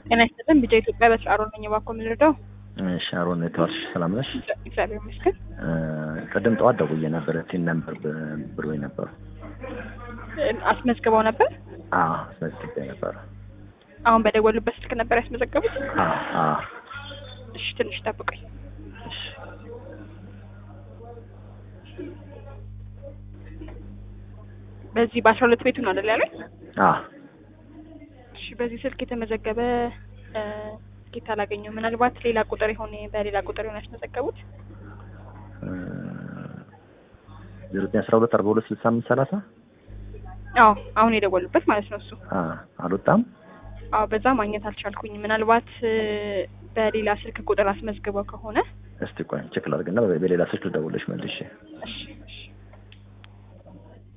ጤና ይስጥልን ቢጃ ኢትዮጵያ በስራ አሮን ነኝ። እባክዎ የምንረዳው? እሺ አሮን የተዋልሽ ሰላም ነሽ? እግዚአብሔር ይመስገን። ቅድም ጠዋት ደውዬ ነበር ቲን ነምበር ብሎኝ ነበሩ። አስመዝግበው ነበር? አዎ አስመዝግቤ ነበር። አሁን በደወሉበት ስልክ ነበር ያስመዘገቡት? አዎ አዎ። እሺ ትንሽ ጠብቁኝ። እሺ በዚህ በአስራ ሁለት ቤቱ ነው አይደል ያሉኝ? አዎ እሺ በዚህ ስልክ የተመዘገበ ስኬት አላገኘው። ምናልባት ሌላ ቁጥር የሆነ በሌላ ቁጥር የሆነ ያስመዘገቡት? ዜሮ ዘጠኝ አስራ ሁለት አርባ ሁለት ስልሳ አምስት ሰላሳ አዎ አሁን የደወሉበት ማለት ነው እሱ። አልወጣም። አዎ በዛ ማግኘት አልቻልኩኝ። ምናልባት በሌላ ስልክ ቁጥር አስመዝግበው ከሆነ እስቲ ቆይ ቼክ ላድርግና በሌላ ስልክ ልደውልሽ መልሼ። እሺ